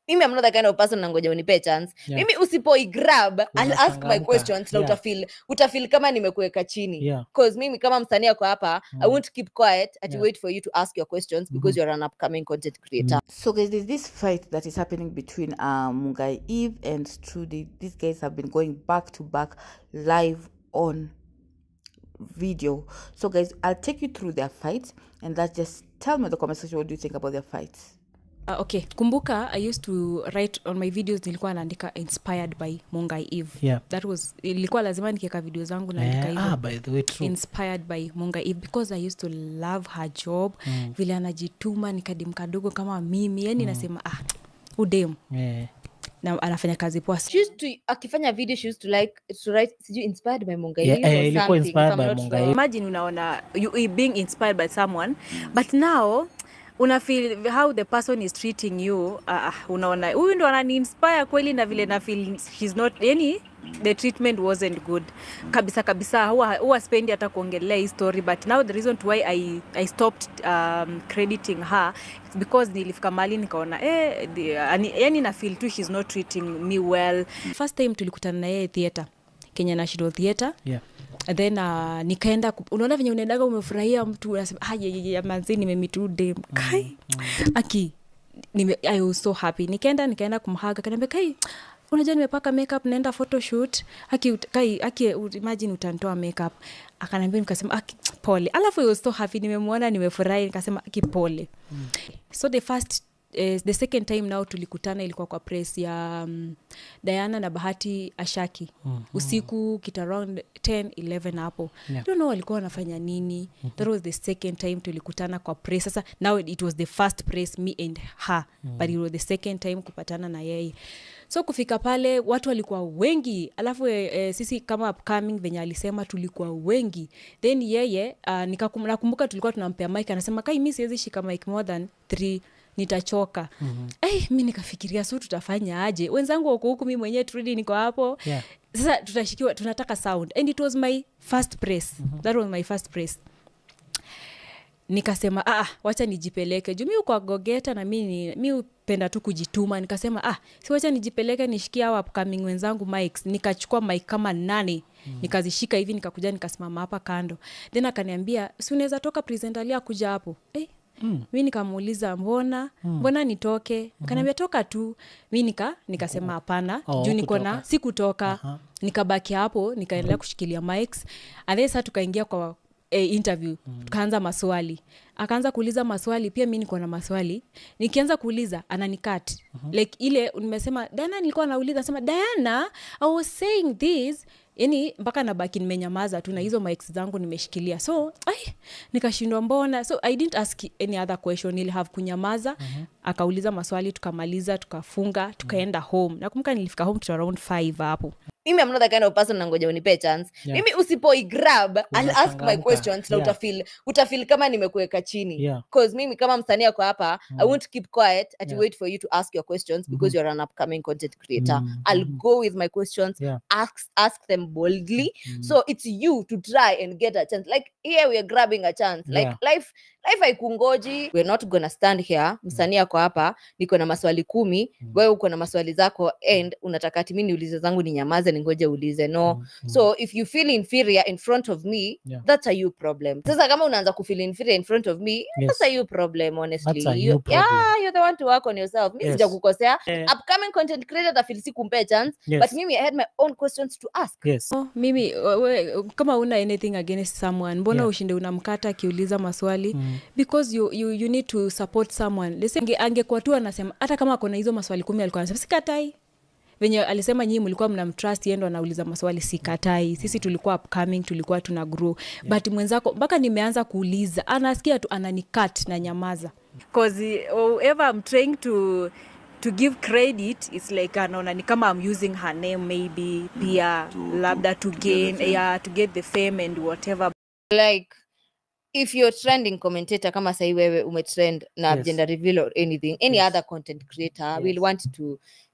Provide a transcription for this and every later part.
mimi I'm not the kind of person nangoja unipe chance Yeah. mimi usipoigrab I'll ask my Unachangamka. questions na Yeah. utafeel utafeel kama nimekuweka chini Yeah. cause mimi kama msanii ako hapa i Mm. won't keep quiet and Yeah. wait for you to ask your questions because Mhm. you're an upcoming content creator So, guys, there's this fight that is happening between uh, Mungai Eve and Trudy. These guys have been going back to back live on video. So, guys, I'll take you through their fight and that just tell me in the comment section what do you think about their fight. Uh, okay kumbuka i used to write on my videos nilikuwa naandika inspired by mungai eve Yeah. that was ilikuwa lazima nikiweka video zangu naandika Eh, hivyo ah, by the way, true. inspired by munga eve because i used to love her job mm. vile anajituma nikadim kadogo kama mimi yani mm. nasema ah udem Eh, na anafanya kazi poa she used to akifanya video she used to like to write sijui inspired by Mungai Yeah, Eve or eh, ilikuwa something, inspired if I'm by not Mungai wrong. Eve. imagine unaona you, you being inspired by someone but now una feel how the person is treating you uh, unaona huyu ndo anani inspire kweli na vile na feel she's not yani the treatment wasn't good kabisa kabisa huwa, huwa spendi hata kuongelea hii story but now the reason to why I, I stopped um, crediting her is because nilifika mali nikaona eh, the, ani, yani na feel tu she's not treating me well first time tulikutana na yeye theatre Kenya National Theatre yeah. And then uh, nikaenda ku- unaona venye unaendaga umefurahia mtu unasema "Ah, ye- ye- ye, manzi nimemitu dem kai aki nime, I was so happy nikaenda nikaenda kumhaga kanaambia kai unajua nimepaka makeup naenda photoshoot aki ut- kai aki ut- imagine utantoa makeup akanaambia nikasema aki pole alafu I was so happy nimemwona nimefurahi nikasema aki pole so the first eh, the second time now tulikutana ilikuwa kwa press ya um, diana na bahati ashaki mm-hmm. usiku kit around 10 11 hapo Yeah. don't know walikuwa wanafanya nini mm-hmm. that was the second time tulikutana kwa press sasa now it was the first press me and her mm-hmm. but it was the second time kupatana na yeye so kufika pale watu walikuwa wengi alafu e, e, sisi kama upcoming venye alisema tulikuwa wengi then yeye uh, nikakum- nakumbuka tulikuwa tunampea mike anasema kai mi siwezi shika mike more than three nitachoka mm-hmm. hey, mi nikafikiria so tutafanya aje wenzangu wako huku mi mwenyewe turudi niko hapo Yeah. sasa tutashikiwa tunataka sound and it was my first press mm-hmm. that was my first press nikasema ah, wacha nijipeleke juu mi kwa gogeta na mi ni- mi upenda tu kujituma nikasema ah, si wacha nijipeleke nishikia hawa upcoming wenzangu mics nikachukua mic kama nane mm. nikazishika hivi nikakuja nikasimama hapa kando then akaniambia si unaweza toka presentalia kuja hapo eh, Mm. mi nikamuuliza mbona mm. mbona nitoke mm-hmm. kanaambia toka tu mi nika nikasema hapana Oh, juu niko na hukutoka. sikutoka Aha. nikabaki hapo nikaendelea kushikilia mics and then saa tukaingia kwa eh, interview mm. tukaanza maswali akaanza kuuliza maswali pia mi niko na maswali nikianza kuuliza ananikat mm-hmm. like ile nimesema diana nilikuwa nauliza sema diana i was saying this yani mpaka nabaki nimenyamaza tu na hizo mics zangu nimeshikilia so ai, nikashindwa mbona so i didn't ask any other question ili have kunyamaza mm-hmm. akauliza maswali tukamaliza tukafunga tukaenda home nakumbuka nilifika home to around 5 hapo mimi I'm not the kind of person nangoja unipe chance Yeah. mimi usipoigrab I'll ask my Unachangamka. questions na Yeah. utafeel utafeel kama nimekuweka chini Yeah. cause mimi kama msanii ako hapa i won't keep quiet and Yeah. wait for you to ask your questions because you're an upcoming content creator Mhm. i'll go with my questions Yeah. ask ask them boldly so it's you to try and get a chance like here we are grabbing a chance like Yeah. life life haikungoji we're not gonna stand here msanii ako hapa niko na maswali kumi wewe uko na maswali zako and unataka timi niulize zangu ni nyamaze ningoje ulize no so if you feel inferior in front of me Yeah. that's a you problem sasa kama unaanza kufeel inferior in front of me that's a you problem honestly That's a You- you problem. yeah you're the one to work on yourself mi Yes. sijakukosea Eh. upcoming content creator tafeel sikumpea chance Yes. but mimi i had my own questions to ask yes oh, mimi we, kama una anything against someone mbona Yeah. ushinde unamkata akiuliza maswali mm. because you, you, you need to support someone Listen, ange- angekuwa tu anasema hata kama akona hizo maswali kumi alikuwa anasema sikatai venye alisema nyii mlikuwa mnamtrust yendo anauliza maswali sikatai sisi tulikuwa upcoming tulikuwa tuna grow yeah. but mwenzako mpaka nimeanza kuuliza anasikia tu ananikat na nyamaza Cause whoever I'm trying to to give credit it's like anaona ni kama I'm using her name maybe pia labda to gain yeah, to get the fame and whatever like if you're trending commentator kama sahi wewe umetrend na Yes. gender reveal or anything any Yes. other content creator Yes. will want to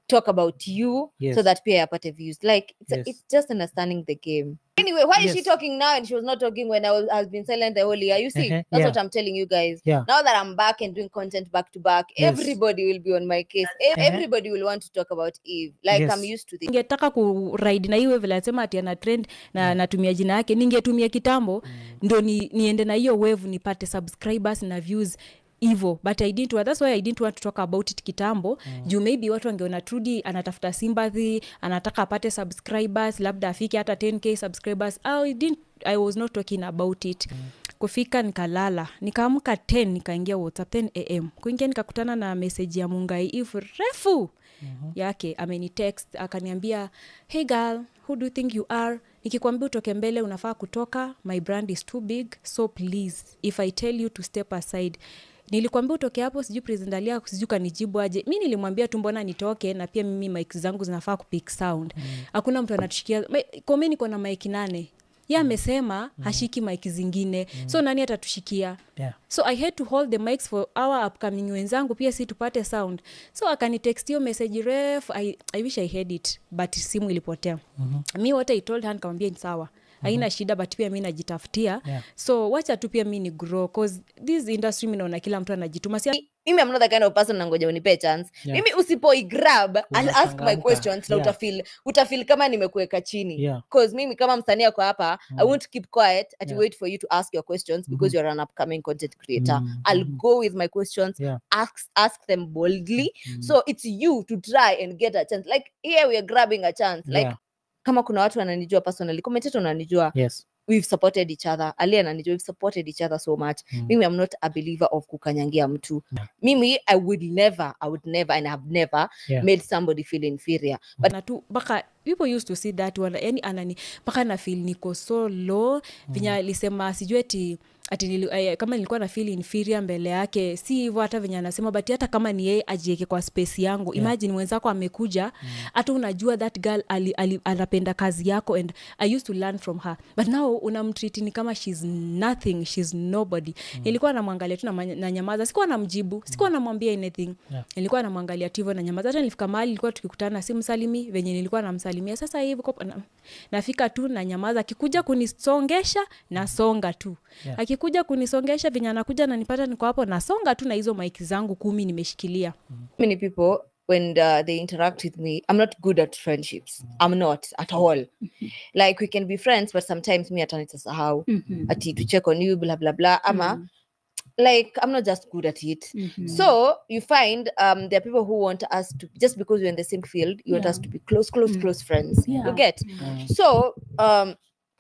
talk about you Yes. so that pia apate views like it's, Yes. it's just understanding the game anyway why is she Yes. talking now and she was not talking when i was i've been silent the whole year you see Uh-huh, that's yeah. what i'm telling you guys Yeah. now that i'm back and doing content back to back Yes. everybody will be on my case Ev- Uh-huh. everybody will want to talk about eve like i'm Yes. used to this ningetaka kuride na hiyo vile asema ati ana trend na natumia jina yake ningetumia kitambo ndo ni, niende na hiyo wave nipate subscribers na views hivo but I didn't, wa- that's why i didn't want to talk about it kitambo mm. juu maybe watu wangeona trudi anatafuta sympathy anataka apate subscribers labda afike hata 10k subscribers I, didn't, i was not talking about it mm kufika nikalala nikaamka 10 nikaingia whatsapp 10 am kuingia nikakutana na meseji ya mungai if refu mm-hmm. yake amenitext akaniambia hey girl who do you think you are nikikwambia utoke mbele unafaa kutoka my brand is too big so please if i tell you to step aside nilikwambia utoke hapo sijui presendalia sijui kanijibu aje mi nilimwambia tu mbona nitoke na pia mimi mik zangu zinafaa kupik sound hakuna mtu anatushikia komi niko na mik nane ye amesema hashiki mik zingine so nani atatushikia Yeah. so i had to hold the mics for our upcoming wenzangu pia si tupate sound so akanitext hiyo message ref I, i wish i had it but simu ilipotea mm-hmm. mi what i told her nikamwambia ni sawa haina shida but pia mi najitafutia Yeah. so wacha tu pia mi ni grow cause this industry mi naona kila mtu anajituma si mimi am not the kind of person nangoja unipe chance Yeah. mimi usipoi-grab I'll ask my Unachangamka. questions na Yeah. utafil utafil kama nimekuweka chini Yeah. cause mimi kama msanii ako hapa i won't keep quiet at Yeah. wait for you to ask your questions because you're an upcoming content creator Mhm, i'll mhm. go with my questions Yeah. ask ask them boldly so it's you to try and get a chance like here we are grabbing a chance like Yeah. kama kuna watu wananijua personally commentator unanijua Yes. we've supported each other ali ananijua we've supported each other so much Mm. mimi i'm not a believer of kukanyangia mtu Yeah. mimi i would never i would never and i have never Yeah. made somebody feel inferior but na tu mpaka people used to see that wana, yani anani mpaka na feel niko so low venye alisema sijui ati ati nili, eh, kama nilikuwa na feel inferior mbele yake si hivyo hata venye anasema but hata kama ni yeye ajieke kwa space yangu yeah. imagine mwenzako amekuja hata unajua that girl ali, ali, anapenda kazi yako and i used to learn from her but now unamtreat ni kama shes nothing shes nobody nilikuwa namwangalia tu na, manya- na nyamaza sikuwa namjibu sikuwa namwambia anything Yeah. nilikuwa namwangalia tu hivyo na nyamaza hata nilifika mahali ilikuwa tukikutana simsalimi venye nilikuwa namsalimia sasa hivi kwa- na, nafika tu na nyamaza akikuja kunisongesha nasonga tu Yeah. akikuja kunisongesha venye anakuja nanipata niko hapo nasonga tu na hizo maiki zangu kumi nimeshikilia many people when uh, they interact with me i'm not good at friendships i'm not at all like we can be friends but sometimes me atanitasahau Mhm. ati to check on you blah blah blah ama Mhm. like i'm not just good at it Mhm. so you find um there are people who want us to just because we're in the same field you want us Yeah. to be close close Mm. close friends Yeah. you get Mm. so um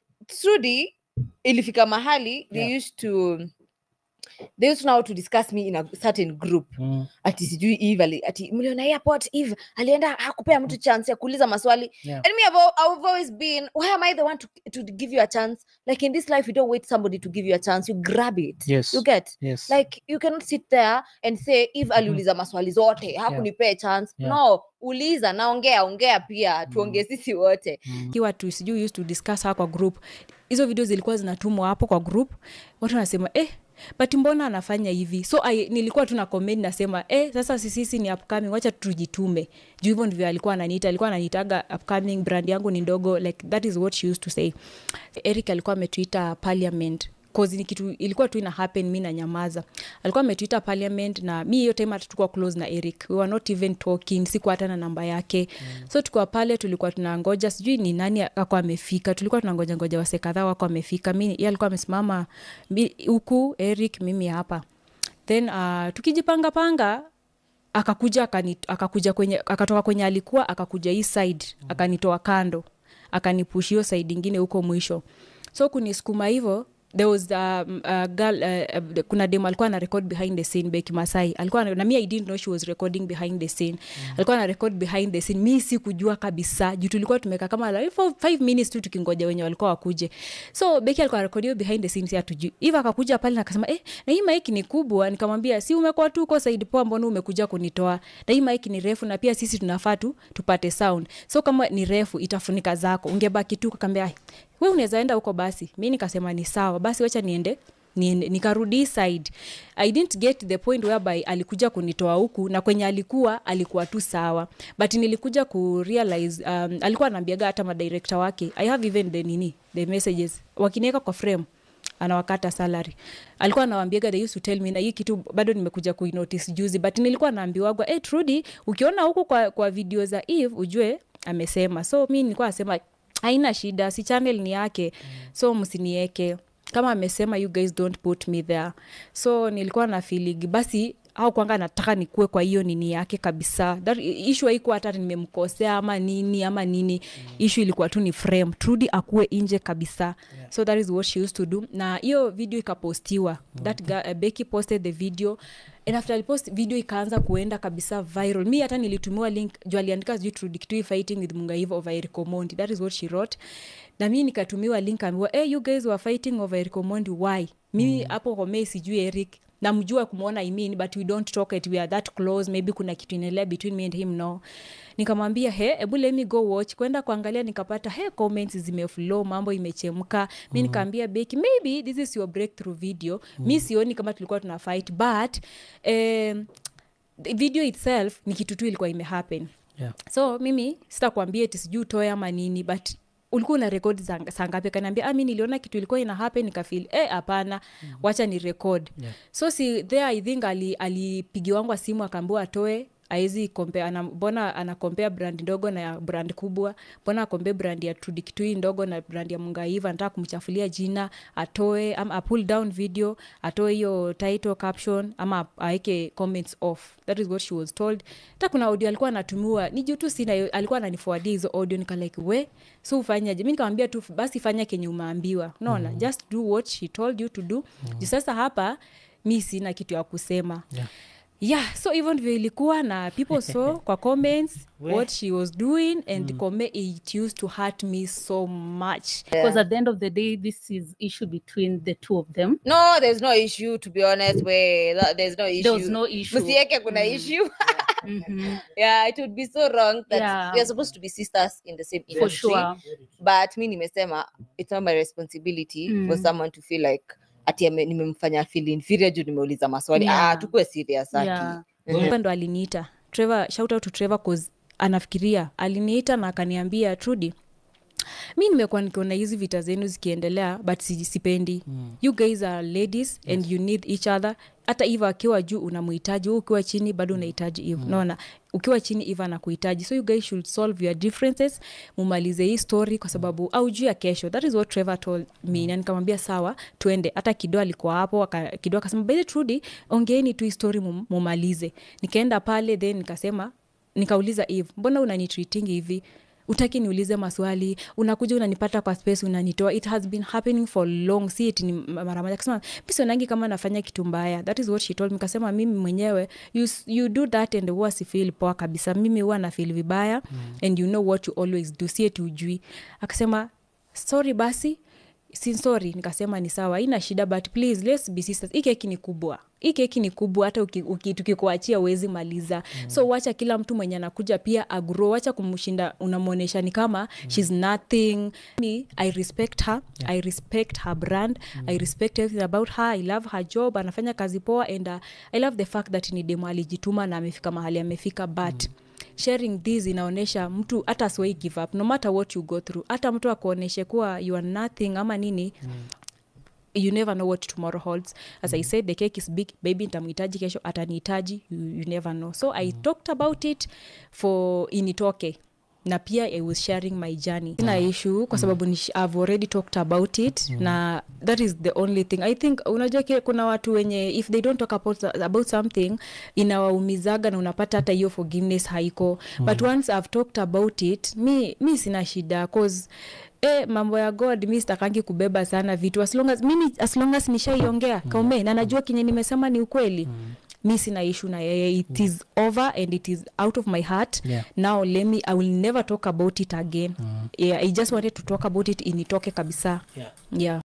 trudy ilifika mahali they Yeah. used to they used now to discuss me in a certain group Mm. ati sijui eve ali, ati mliona airport eve alienda hakupea mtu chance ya kuuliza maswali Yeah. and me I've, al- I've always been why am i the one to, to give you a chance like in this life you don't wait somebody to give you a chance you grab it Yes. you get Yes. like you cannot sit there and say eve aliuliza maswali zote hakunipea chance Yeah. no uliza naongea ongea pia tuongee sisi wote Mm. kiwa tu sijui used to discuss her kwa group hizo video zilikuwa zinatumwa hapo kwa group watu wanasema eh but mbona anafanya hivi so I, nilikuwa tu na comment nasema eh, sasa sisisi ni upcoming wacha tujitume juu hivyo ndivyo alikuwa ananiita alikuwa ananiitaga upcoming brand yangu ni ndogo like that is what she used to say eric alikuwa ametuita parliament cause ni kitu ilikuwa tu ina happen mi na nyamaza alikuwa ametuita parliament na mi hiyo time hata tukuwa close na eric we were not even talking sikuwa hata na namba yake mm. so tukuwa pale tulikuwa tunangoja sijui ni nani ako amefika tulikuwa tunangoja ngoja wase kadhaa wako amefika mi ye alikuwa amesimama mi- huku eric mimi hapa then uh, tukijipanga panga akakuja akani, akakuja kwenye akatoka kwenye alikuwa akakuja hii side akanitoa kando akanipush hiyo side ingine huko mwisho so kunisukuma hivyo there was um, a girl, uh, uh, kuna dem alikuwa na record behind the scene beki masai alikuwa na, na mi i didn't know she was recording behind the scene mm. alikuwa na record behind the scene mi sikujua kabisa juu tulikuwa tumeka kama like for five minutes tu tukingoja wenye walikuwa wakuje so beki alikuwa rekodi hiyo behind the scene si hatujui hivo akakuja pale na akasema eh, na hii maiki ni kubwa nikamwambia si umekuwa tu uko saidi poa mbona umekuja kunitoa na hii maiki ni refu na pia sisi tunafaa tu tupate sound so kama ni refu itafunika zako ungebaki tu kakaambia we unaweza enda huko basi mi nikasema ni sawa basi wacha niende Ni- nikarudi hii side i didn't get the point whereby alikuja kunitoa huku na kwenye alikuwa alikuwa tu sawa but nilikuja kurealize um, alikuwa anaambiaga hata madirekta wake i have even the nini the messages wakiniweka kwa frame anawakata salary alikuwa anawambiaga they used to tell me na hii kitu bado nimekuja kuinotice juzi but nilikuwa naambiwagwa hey, trudy ukiona huku kwa, kwa video za eve ujue amesema so mi nilikuwa nasema haina shida si channel ni yake so msinieke kama amesema you guys don't put me there so nilikuwa na feeling basi au kwanga nataka nikuwe kwa hiyo nini yake kabisa That, ishu haikuwa hata nimemkosea ama nini ama nini mm. ishu ilikuwa tu ni frame trudy akuwe nje kabisa yeah. so that is what she used to do na hiyo video ikapostiwa mm. that guy, uh, becky posted the video and after alipost video ikaanza kuenda kabisa viral mi hata nilitumiwa link juu aliandika sijui Trudy Kitui fighting with mungaiva over Eric Omondi that is what she wrote na mi nikatumiwa link ambiwa hey, you guys were fighting over Eric Omondi why mimi hapo mm. homei sijui Eric namjua kumwona I mean, but we don't talk it we are that close maybe kuna kitu inaendelea between me and him no nikamwambia he ebu let me go watch kwenda kuangalia nikapata he comments zimeflow mambo imechemka mi nikaambia beki maybe this is your breakthrough video mi sioni kama tulikuwa tuna fight but um, the video itself ni kitu tu ilikuwa imehappen Yeah. so mimi sitakwambia eti sijui utoe ama nini but ulikuwa una rekod saa ngapi kanaambia ah, mi niliona kitu ilikuwa ina happen nikafil eh hapana mm. wacha ni record Yeah. so si there i think ali- alipigiwangwa simu akaambiwa atoe aezi compare ana, mbona anakompea brand ndogo na ya brand kubwa mbona akompea brand ya Trudy Kitui ndogo na brand ya mungaiva anataka kumchafulia jina atoe ama a pull down video atoe hiyo title caption ama aeke comments off that is what she was told hata kuna audio alikuwa anatumiwa ni juu tu sina hiyo- alikuwa ananifuadia hizo audio nika like we so ufanyaje mi nikamwambia tu basi fanya kenye umeambiwa unaona mm. just do what she told you to do mm. juu sasa hapa mi sina kitu ya kusema Yeah. yeah so hivyo ndivyo ilikuwa na people saw kwa comments We. what she was doing and mm. it used to hurt me so much Because at the end of the day, this is issue between the two of them. no there's no issue to be honest we that, there's no issue There was no issue. msieke kuna issue Mhm. yeah it would be so wrong that Yeah. we are supposed to be sisters in the same For industry sure. but mi nimesema it's not my responsibility Mm. for someone to feel like ati ame- nimemfanya feel inferior juu nimeuliza maswali Yeah. ah tukue serious aki Yeah. Trevor ndo aliniita trevor shout out to trevor cause anafikiria aliniita na akaniambia trudy mi nimekuwa nikiona hizi vita zenu zikiendelea but si- sipendi mm. you guys are ladies yes. and you need each other hata iva akiwa juu unamuhitaji huu ukiwa chini bado unahitaji eve mm. naona ukiwa chini iva anakuhitaji so you guys should solve your differences mumalize hii story kwa sababu au juu ya kesho that is what trevor told me na nikamwambia sawa tuende hata kido alikuwa hapo aka- kido akasema by the trudy ongeeni tu hii story mum- mumalize nikaenda pale then nikasema nikauliza eve mbona unanitreatingi hivi utaki niulize maswali unakuja unanipata kwa space unanitoa it has been happening for long si eti ni mara moja kasema misionangi kama nafanya kitu mbaya that is what she told me kasema mimi mwenyewe you, s- you do that and huwa sifeel poa kabisa mimi huwa na feel vibaya mm. and you know what you always do si eti ujui akasema sorry basi si sorry nikasema ni sawa ina shida but please let's be sisters hii keki ni kubwa hii keki ni kubwa hata uki- uki- tukikuachia uwezi maliza mm. so wacha kila mtu mwenye anakuja pia agro wacha kumshinda unamwonyesha ni kama mm. shes nothing me i respect her yeah. i respect her brand mm. i respect everything about her i love her job anafanya kazi poa and uh, i love the fact that ni demo alijituma na amefika mahali amefika but mm sharing this inaonyesha mtu hata asiwai give up no matter what you go through hata mtu akuonyeshe kuwa you are nothing ama nini mm you never know what tomorrow holds as i said the cake is big baby ntamhitaji kesho atanihitaji you, you never know so i talked about it for initoke na pia i was sharing my journey ina issue kwa sababu ni, i've already talked about it na that is the only thing i think unajua ki- kuna watu wenye if they don't talk about, about something inawaumizaga na unapata hata hiyo forgiveness haiko but once i've talked about it mi, mi sina shida cause E, mambo ya god mi sitakangi kubeba sana vitu as long as, mimi as long as nishaiongea kaume na najua kenye nimesema ni ukweli mm mi sina ishu na yeye it is over and it is out of my heart Yeah. now let me i will never talk about it again yeah, i just wanted to talk about it initoke kabisa Yeah. yeah